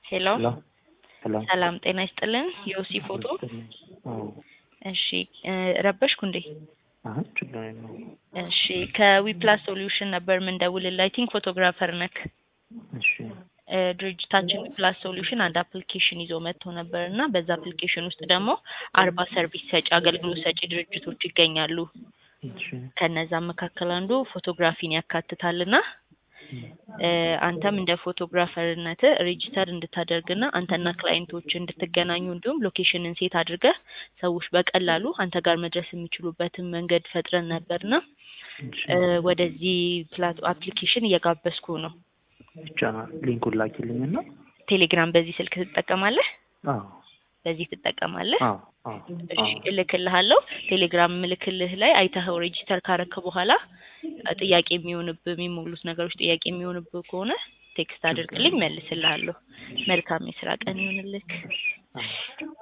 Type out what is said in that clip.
ሄሎ ሄሎ ሄሎ ሰላም ጤና ይስጥልን። የኦሲ ፎቶ አዎ እሺ እ ረበሽኩ እንዴ? አይ ችግር የለውም። እሺ ከዊፕላስ ሶሉሽን ነበር ምንደውልልህ። አይ ቲንክ ፎቶግራፈር ነክ። እሺ እ ድርጅታችን ዊፕላስ ሶሉሽን አንድ አፕሊኬሽን ይዞ መጥቶ ነበር እና በዛ አፕሊኬሽን ውስጥ ደግሞ አርባ ሰርቪስ ሰጪ አገልግሎት ሰጪ ድርጅቶች ይገኛሉ። እሺ ከነዛም መካከል አንዱ ፎቶግራፊን ያካትታልና እ አንተም እንደ ፎቶግራፈርነት ሬጂስተር እንድታደርግና አንተና ክላይንቶች እንድትገናኙ እንዲሁም ሎኬሽንን ሴት አድርገህ ሰዎች በቀላሉ አንተ ጋር መድረስ የሚችሉበትን መንገድ ፈጥረን ነበርና እሺ እ ወደዚህ ፕላት አፕሊኬሽን እየጋበዝኩ ነው። ይቻላል። ሊንኩን ላኪልኝና ቴሌግራም በዚህ ስልክ ትጠቀማለህ? አዎ በዚህ ትጠቀማለህ? አዎ አዎ እሺ አዎ እልክልሃለሁ። ቴሌግራም ምልክልህ ላይ አይተኸው ሬጂስተር ካረክ በኋላ እ ጥያቄ የሚሆንብህ የሚሞሉት ነገሮች ጥያቄ የሚሆንብህ ከሆነ ቴክስት አድርግልኝ፣ መልስልሃለሁ። መልካም የስራ ቀን ይሁንልክ። አዎ